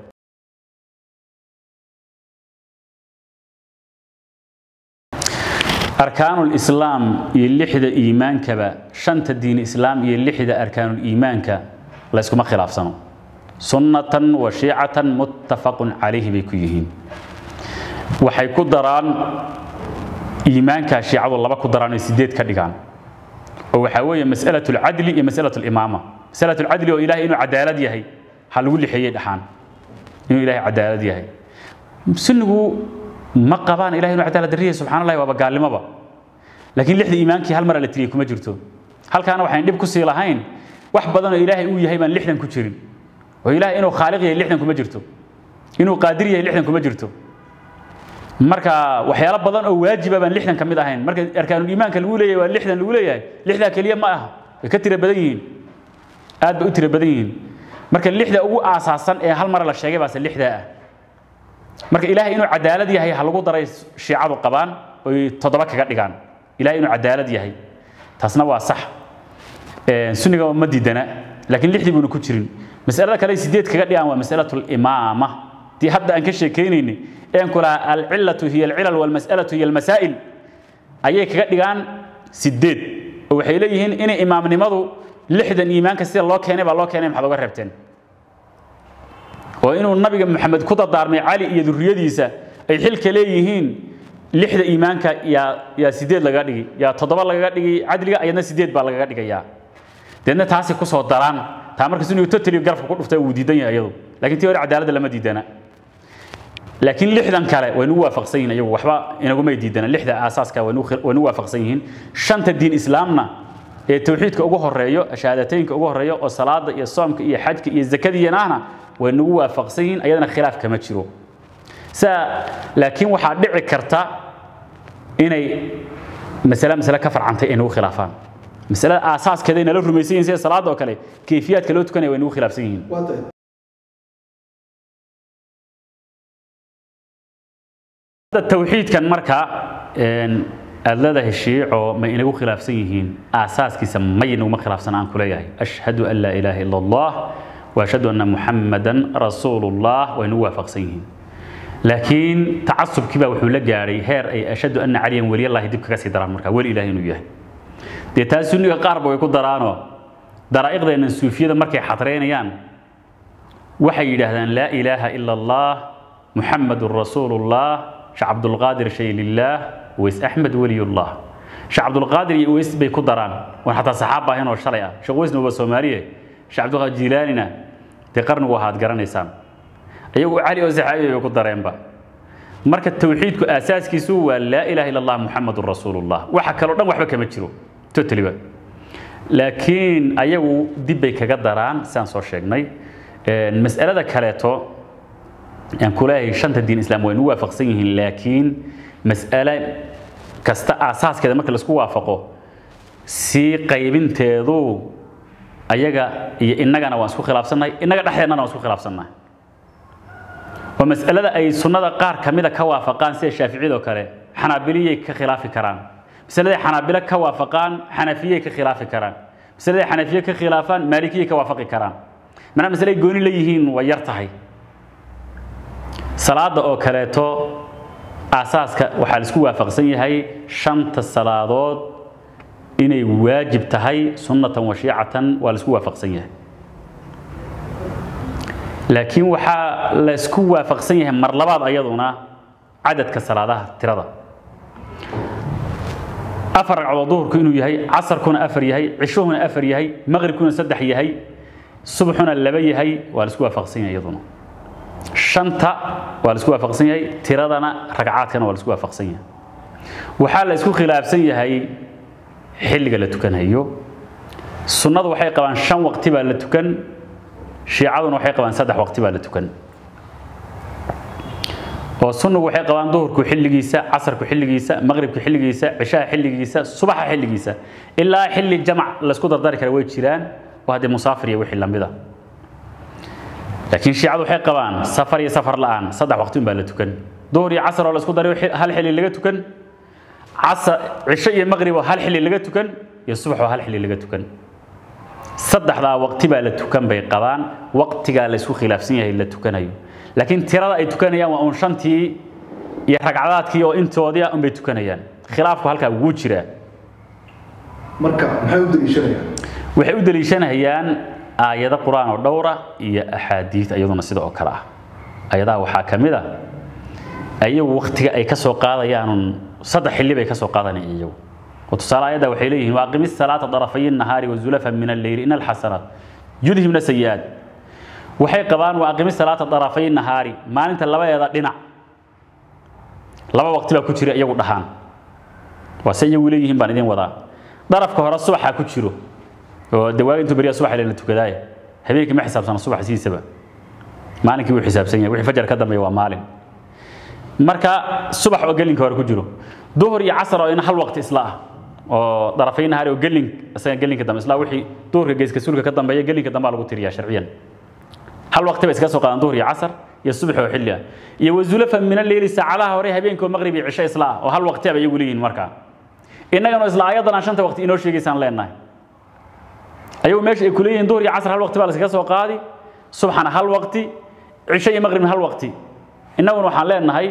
arkaanul islaam iyo lixda iimaankaba shanta diin islaam iyo lixda arkaanul iimaanka la iskuma khilaafsano sunnatan wa shiicatan muttafaqun calayhi bay ku yihiin waxay ku daraan iimaanka shiicadu laba ku daraan oo sideed ka dhigaan oo waxaa weeye mas'alatu alcadli iyo mas'alatu alimaama mas'alatu alcadli oo ilaahay inuu cadaalad yahay ha lagu lixeeyey dhaxaan inuu ilaahay cadaalad yahay sunnigu ma qabaan ilahay inuu cadaalad darriya subxaan allahi waaba gaalnimoba laakiin lixda iimaankii hal mara la tiriyey kuma jirto halkaana waxayn dhib ku sii lahayn wax badan oo ilaahay uu yahay baan lixdan ku jirin oo ilaahay inuu khaaliq yahay lixdan kuma jirto inuu qaadir yahay lixdan kuma jirto marka waxyaalo badan oo waajiba baan lixdan ka mid ahayn marka arkaanul iimaanka lagu leeyahay waa lixdan lagu leeyahay lixdaa keliya ma aha way ka tira badan yihiin aad bay u tira badan yihiin marka lixda ugu aasaasan ee hal mara la sheegay baase lixdaa ah marka ilaahay inuu cadaalad yahay ha lagu daray shiicadu qabaan oy toddoba kaga dhigaan ilahay inuu cadaalad yahay taasna waa sax sunniga ma diidana laakiin lixdii buuna ku jirin masalada kale sideed kaga dhigaan waa masalatu limaama dii hadda aan ka sheekaynayni een ku lahaa alcilatu hiya alcilal walmas'alatu hiya almasaa'il ayay kaga dhigaan sideed oo waxay leeyihiin inay imaamnimadu lixdan iimaanka sida loo keenay baa loo keenay maxaad uga reebteen oo inuu nabiga maxamed ku dardaarmay cali iyo duriyadiisa ay xilka leeyihiin lixda iimaanka yaa yaa sideed lagaga dhigi yaa toddoba lagaga dhigi cadliga ayadna sideed baa lagaga dhigayaa deedna taasi ku soo daraan taa marka sunnigu totally garafka ku dhuftay wuu diidan yahay iyadu laakiin tii hore cadaaladda lama diidana laakiin lixdan kale way nagu waafaqsan yihiin iyagu waxba inagumay diidana lixda aasaaska way nagu waafaqsan yihiin shanta diin islaamna ee tawxiidka ugu horeeyo shahaadateynka ugu horeeyo oo salaada iyo soomka iyo xajka iyo zakadiyanaahna way nagu waafaqsan yihiin ayadana khilaaf kama jiro saa laakiin waxaa dhici karta inay masale masale ka farcantay ay nagu khilaafaan masalada aasaaskeeda ay nala rumaysan yihiin sida salaada oo kale kayfiyaadka loo tukanaya way nagu khilaafsan yihiin tawxiidkan marka aad leedahay shiico ma inagu khilaafsan yihiin aasaaskiisa may naguma khilaafsan aan ku leeyahay ashhadu an laa ilaaha ila allah واشهد ان محمدا رسول الله وانه وافقسين لكن تعصب كبا وحو لا غاري هير اي اشهد ان عليا ولي الله دب كغا سي دران marka wali ilaahay inuu yahay de taa sunniga qaar bay ku daraano daraa'iqdeena suufiyada markay xadreynayaan waxay yiraahdaan la ilaaha illa allah muhammadur rasulullah sha abdul qadir shaylillah wa is ahmad waliyullah sha abdul qadir iyo is bay ku daraan wax xataa saxaaba ahayn oo shalay ah shaqoysna waa Soomaaliye sheekh cabdulqaadir jiilaanina dee qarnigu waxaad garanaysaan iyagu cali oo saxaabi bay ku dareenba marka tawxiidku aasaaskiisu waa laa ilaaha illa allah muxamadun rasuulullah waxa kaloo dhan waxba kama jiro totaliba laakiin ayagu dib bay kaga daraan sidaan soo sheegnay mas'alada kaleeto aan kuleeyahay shanta diin islaam way nu waafaqsan yihiin laakiin mas'ale kasta aasaaskeeda marka laisku waafaqo sii qaybinteedu ayaga iyo innagana waan isku khilaafsannahay innaga dhexdeennana waan isku khilaafsannahay oo mas'alada ay sunnada qaar ka mida ka waafaqaan sida shaaficiyada oo kale xanaabiliyay ka khilaafi karaan masaladay xanaabilo ka waafaqaan xanafiyay ka khilaafi karaan masaladay xanafiye ka khilaafaan maalikiyay ka waafaqi karaan manaa masalay gooni leeyihiin waa yar tahay salaada oo kaleeto aasaaska waxaa la isku waafaqsan yahay shanta salaadood inay waajib tahay sunnatan wa shiicatan waa la isku waafaqsan yahay laakiin waxaa la isku waafaqsan yahay mar labaad ayaduna cadadka salaadaha tirada afar ragcadood duhurku inuu yahay casarkuna afar yahay cishuhuna afar yahay maqribkuna saddex yahay subxuna laba yahay waa la isku waafaqsan yahay iyaduna shanta waa la isku waafaqsan yahay tiradana ragcaadkana waa la isku waafaqsan yahay waxaa la isku khilaafsan yahay xilliga la tukanayo sunnadu waxay qabaan shan waqti baa la tukan shiicaduna waxay qabaan saddex waqti baa la tukan oo sunnigu waxay qabaan duhurku xilligiisa casarku xilligiisa maqribku xilligiisa cishaha xilligiisa subaxa xilligiisa ilaa xilli jamac laysku dardari kara way jiraan oo haddee musaafir iyo wixii lamida laakiin shiicadu waxay qabaan safar iyo safar la'aan saddex waqti un baa la tukan duhur iyo casar oo la isku daray hal xilli laga tukan casar cisho iyo maqrib oo hal xilli laga tukan iyo subax oo hal xilli laga tukan saddexdaa waqti baa la tukan bay qabaan waqtigaa la isku khilaafsan yahay la tukanayo laakiin tirada ay tukanayaan waa uun shantii iyo ragcadaadkii oo intoodii ah unbay tukanayaan khilaafku halkaa wuu jiraa marka maxay u daliishanayaan waxay u daliishanayaan aayado qur-aan oo dhowra iyo axaadiid iyaduna sida oo kale ah ayadaha waxaa ka mid a ayagu waktiga ay ka soo qaadayaanun saddex xilli bay ka soo qaadanayaan iyagu oo tusaale ayadda waxay leeyihiin waaqimi salaata darafay nahaari wazulafa min alleyli in alxasanaat yudhibna sayi'aat waxay qabaan waaqimi salaata darafay nahaari maalinta labadeeda dhinac laba waqti baa ku jira iyagu dhahaan waa se iyagu leeyihiin baan idin wadaa darafka hore subaxa ku jiro oo dawaaga intuu beriya subax la tukadaaya habeenkii ma xisaabsana subax siisaba maalinkii wuu xisaabsan yahay wixii fajar ka dambeeya waa maalin marka subax oo gelinka hore ku jiro duhur iyo casar oo in hal waqti isla ah oo darafay nahaari oo gelin isaga gelinka dambe isla wixii duhurka geeska sulka ka dambeeya gelinka dambe lagu tiriyaa sharciyan hal waqti bay iska soo qaadaan duhur iyo casar iyo subax oo xilli ah iyo wazulafa min alleyli saacadaha hore habeenka oo maqrib iyo cisho isla ah oo hal waqti bay iyagu leeyihiin markaa innagana isla ayadan aan shanta waqti inoo sheegaysaan leenahay ayagu meesha ay kuleeyihiin duhur iyo casar hal waqti baa la iskaga soo qaadi subxana hal waqti cisho iyo maqribna hal waqti innaguna waxaan leenahay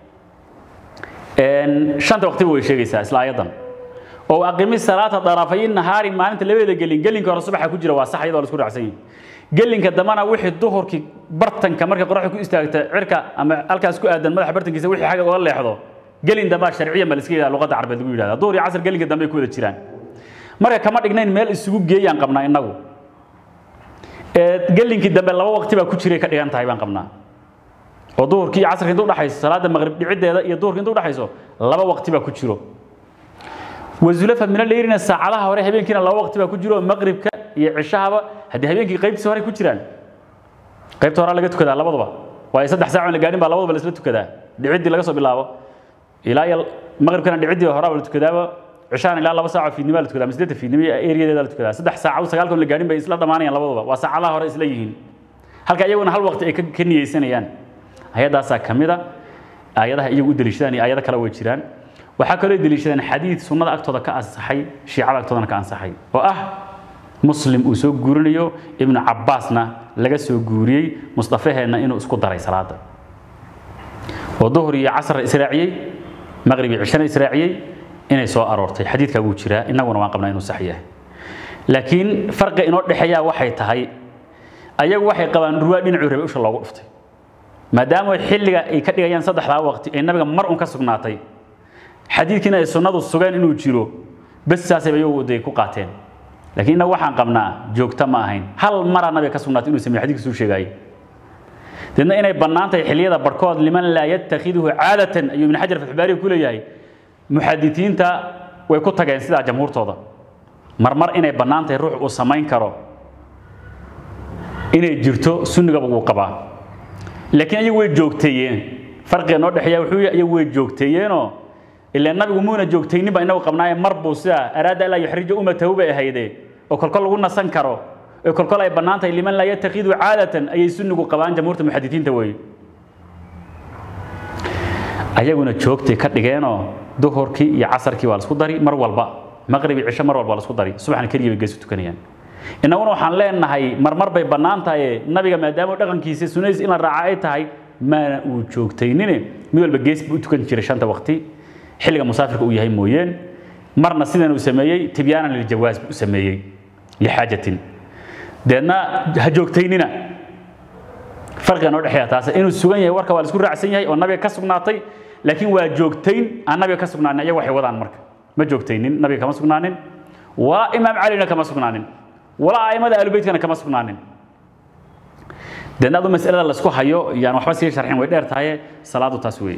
shanta waqtiba way sheegaysaa isla ayadan oo aqimi salaata darafay nahaari maalinta labadeeda gelin gelinka hore subaxa ku jira waa sax iyadoo la isku raacsan yahay gelinka dambana wixii duhurkii bartanka markay qoraxda ku istaagta cirka ama halkaas ku aadan madaxa bartankiisa wixii xagga uga leexdo gelin dambaa sharciyan baa la iska yidhahda luqadda carbeed lagu yidhahda duhur iyo casar gelinka dambe ay ku wada jiraan marka kama dhignayn meel isugu geeyaan qabnaa innagu gelinkii dambe laba waqti baa ku jiray ka dhigan tahay baan qabnaa oo duhurkii iyo casarkii inta udhaxayso salaada maqrib dhiciddeeda iyo duhurkii inta udhaxayso laba waqti baa ku jiro wazulafa mina leyrina saacadaha hore habeenkiina laba waqti baa ku jiro maqribka iyo cishahaba haddii habeenkii qaybtiisa hore ku jiraan qaybta hore laga tukadaa labaduba waayo saddex saac la gaadhin baa labaduba la isla tukadaa dhiciddii laga soo bilaabo ilaa iyo maqribkana dhiciddii horaa la tukadaaba cishaan ilaa laba saac oo fiidnimo la tukadaa masjidda fiidnimo eriyadeeda la tukadaa saddex saac sagaalkan la gaadhin bay isla dhammaanayaan labaduba waa saacadaha hore isla yihiin halka iyaguna hal waqti ay ka niyeysanayaan ayadaasaa ka mid a aayadaha iyagu u deliishadaan iyo aayado kale way jiraan waxaa kaloo deliishadaan xadiid sunnada agtooda ka ansaxay shiicada agtoodana ka ansaxay oo ah muslim uu soo guurinayo ibnu cabbaasna laga soo guuriyey mustafaheenna inuu isku daray salaada oo duhur iyo casar israaciyey maqrib iyo cishana israaciyey inay soo aroortay xadiidkaa wuu jiraa innaguna waan qabnaa inuu sax yahay laakiin farqi inoo dhexeeyaa waxay tahay ayagu waxay qabaan ruwaa dhinacuu rabay usha loogu dhuftay maadaama xilliga ay ka dhigayaan saddexdaa waqti ee nabiga mar un ka sugnaatay xadiidkiina ay sunnadu sugeen inuu jiro bes saasay iyagu day ku qaateen laakiin innagu waxaan qabnaa joogta ma ahayn hal maraa nabiga ka sugnaatay inuu sameeyo xadiidkiisuu sheegaayay deedna inay bannaan tahay xilliyada barkood liman laa yattakhiduhu caadatan ayuu ibn xajar fatxbaariga ku leeyahay muxadisiinta way ku tageen sidaa jamhuurtooda marmar inay bannaan tahay ruux uu samayn karo inay jirto sunnigaba wuu qabaa laakiin ayagu way joogteeyeen farqiga noo dhexeeya wuxuu yahay ayagu way joogteeyeenoo ilaa nabigu muuna joogtaynin baa inagu qabnaaye mar buu sidaa araada ilaa yuxrija ummatahu bay ahayde oo kolkol lagu nasan karo oo kolkol ay bannaan tahay liman laa yattakidu caadatan ayay sunnigu qabaan jamhuurta muxadisiinta weeye ayaguna joogtay ka dhigeenoo duhurkii iyo casarkii waa la isku dari mar walba maqrib iyo cisho mar walba la isku dari subaxna keliya bay geesu tukanayaan innaguna waxaan leenahay marmar bay bannaan tahay nabiga maadaama dhaqankiisa sunnadiis in la raaca ay tahay maana uu joogtaynine mid walba gees buu u tukan jiray shanta waqti xilliga musaafirka uu yahay mooyeen marna sidan uu sameeyey tibyaanan liljawaas buu u sameeyey lixaajatin deedna ha joogtaynina farqiga noo dhexeeya taas inuu sugan yahay warka waa la isku raacsan yahay oo nabiga ka sugnaatay laakiin waa joogtayn aan nabiga ka sugnaanin ayaga waxay wadaan marka ma joogtaynin nabiga kama sugnaanin walaa imaam calina kama sugnaanin walaa aimada ahlubeytkana kama sugnaanin deedna adu masalada laisku hayo yaan waxba sii sharxin way dheer tahaye salaadu taas weeye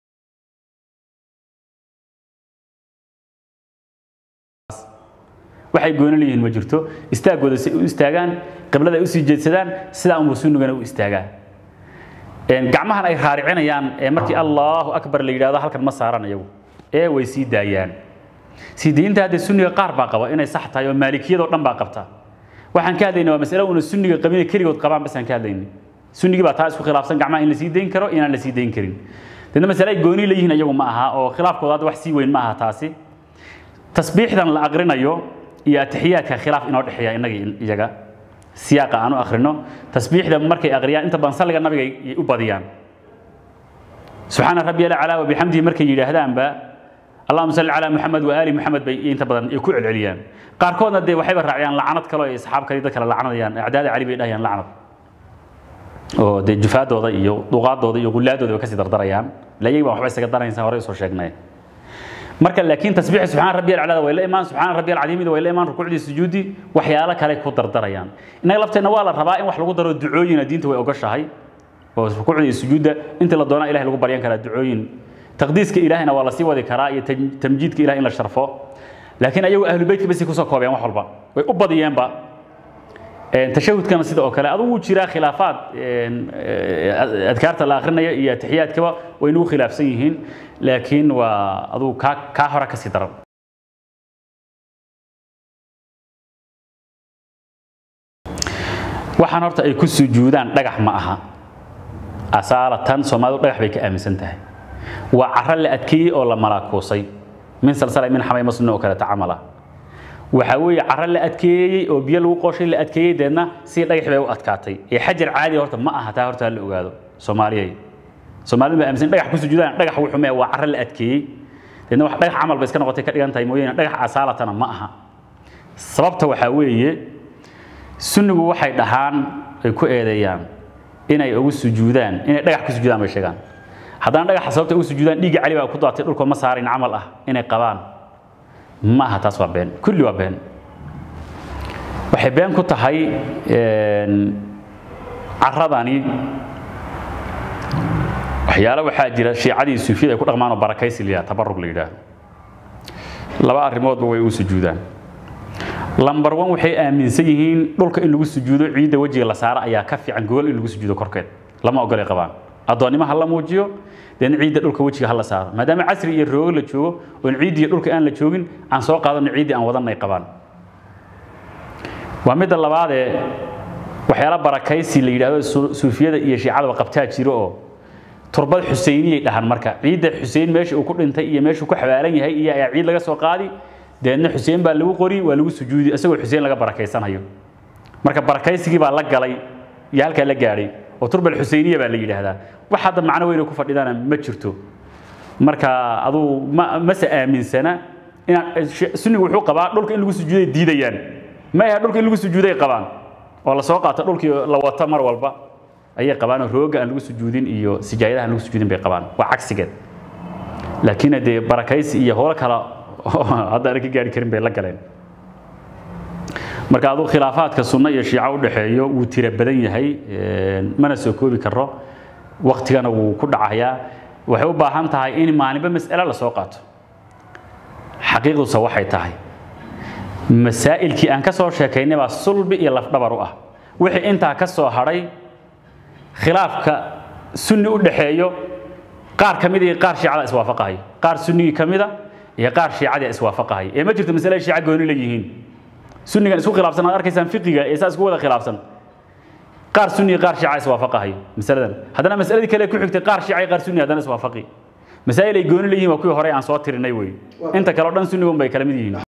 waxay gooni leeyihiin ma jirto istaagooda si u istaagaan qiblada ay usii jeedsadaan sidaa unbuu sunnigana u istaagaa gacmahan ay raaricinayaan ee markii allahu akbar la yidhahdo halkan ma saaran iyagu ee way sii daayaan sii diinta hadda sunniga qaar baa qaba inay sax tahay oo maalikiyadoo dhan baa qabta waxaan ka hadlaynay waa masale una sunniga qabina keligood qabaan basaan ka hadlaynay sunnigii baa taa isku khilaafsan gacmaha in la sii dayn karo inaan la sii dayn karin deedna masale ay gooni leeyihiin iyagu ma aha oo khilaafkooda hadda wax sii weyn ma aha taasi tasbiixdan la aqrinayo iyo atixiyaadka khilaaf inoo dhexeeya innaga iyaga siyaaqa aan u akhrino tasbiixda markay aqriyaan inta badan salliga nabiga ay u badiyaan subxaana rabbi alaclaa wabixamdihi markay yidhaahdaanba allahuma salli calaa muxamed waaali muxamed bay inta badan ay ku celceliyaan qaarkoodna dee waxayba raaciyaan lacnad kale oo ay asxaab kale dad kale lacnadayaan acdaada cali bay dhahayaan lacnad oo dee jufaadooda iyo duqaadooda iyo gullaadooda bay kasii dardarayaan ila iyaga baan waxba isaga daranaysa horey usoo sheegnay marka laakiin tasbiixi subxaana rabbi alcalada way la imaan subxaana rabbi alcadiimida way la imaan rukuucdii sujuudi waxyaalo kale ku dardarayaan innaga lafteenna waa la rabaa in wax lagu daro ducooyina diinta way ogoshahay oo rukuucda iyo sujuudda inta la doona ilahay lagu baryan karaa ducooyin taqdiiska ilaahina waa la sii wadi karaa iyo tamjiidka ilaah in la sharfo laakiin ayagu ahlu beytka basay kusoo koobeen wax walba way u badiyeenba tashahudkana sida oo kale adugu jiraa khilaafaad adkaarta la akrinaya iyo atixiyaadkaba way nagu khilaafsan yihiin laakiin waa adugu kaa kaa hore kasii daran waxaan horta ay ku sujuudaan dhagax ma aha asaalatan soomaalidu dhagax bay ka aaminsan tahay waa caro la adkeeyey oo la malaakuusay min salsala min xamay muslim oo kale tacamala waxa weeye caro la adkeeyey oo biyo lagu qooshay la adkeeyey deedna si dhagax bay u adkaatay ee xajar caadi horta ma aha taa horta la ogaado soomaaliyay soomaalidu baa aaminsan dhagax ku sujuudaan dhagax wuxuu mee waa caro la adkeeyey deedna wax dhagax camal bay iska noqotay ka dhigan tahay mooyaane dhagax asaalatana ma aha sababta waxaa weeye sunnigu waxay dhahaan ay ku eedeeyaan inay ugu sujuudaan inay dhagax ku sujuudaan bay sheegaan haddana dhagaxa sababta ugu sujuudaan dhiigga cali baa ku daatay dhulka ma saarin camal ah inay qabaan ma aha taas waa been kulli waa been waxay been ku tahay caradani waxyaalo waxaa jira shiicadii suufiyada ay ku dhaqmaan oo barakaysi la yidhaha tabarug la yidhaahdo laba arrimoodba way ugu sujuudaan lambar one waxay aaminsan yihiin dhulka in lagu sujuudo ciidda wejiga la saaro ayaa ka fiican gogol in lagu sujuudo korkeed lama ogolay qabaan addoonnimo ha la muujiyo deedna ciidda dhulka wejiga ha la saaro maadaama casri iyo roogo la joogo oon ciiddi iyo dhulka aan la joogin aan soo qaadano ciiddii aan wadanay qabaan waa midda labaadee waxyaala barakaysi la yidhaahdo suufiyada iyo shiicadaba qabtaa jiro oo turbad xuseyniyay dhahan marka ciidda xuseyn meesha uu ku dhintay iyo meeshuu ku xabaalan yahay iyo ayaa ciid laga soo qaadi deedna xuseen baa lagu qori waa lagu sujuudi isagoo xuseen laga barakaysanayo marka barakaysigii baa la galay iyo halkaa la gaadhay oo turbal xuseyniya baa la yidhaahdaa wax hadda macno weyne ku fadhidana ma jirto marka aduu ma mase aaminsana inaan sunnigu wuxuu qabaa dhulka in lagu sujuuday diidayaan ma aha dhulka in lagu sujuuday qabaan oo la soo qaato dhulkii la wato mar walba ayay qabaan oo rooga aan lagu sujuudin iyo sijaayadaha aan lagu sujuudin bay qabaan waa cagsigeed laakiin dee barakaysi iyo howlo kale hadda aan ka gaari karin bay la galeen marka aduu khilaafaadka sunno iyo shiico u dhaxeeyo wuu tira badan yahay mana soo koobi karo waktigana wuu ku dhacayaa waxay u baahan tahay in maalinba mas'ale la soo qaato xaqiiqduse waxay tahay masaa'ilkii aan ka soo sheekaynay baa sulbi iyo lafdhabar u ah wixii intaa ka soo hadhay khilaafka sunni u dhaxeeyo qaar ka mid iyo qaar shiicada iswaafaqahay qaar sunnigii ka mida iyo qaar shiicadii iswaafaqahay ee ma jirto masale shiica gooni leeyihiin sunnigan isku khilaafsan aad arkaysaan fiqiga ee saa isku wada khilaafsan qaar sunni qaar shiica iswaafaqahay masaladan haddana masaladii kale ku xigtay qaar shiica qaar sunni haddana iswaafaqi masaa'il ay gooni leeyihiin waa kuwii hore aan soo tirinay wey inta kale oo dhan sunnigun bay kala mid yihiin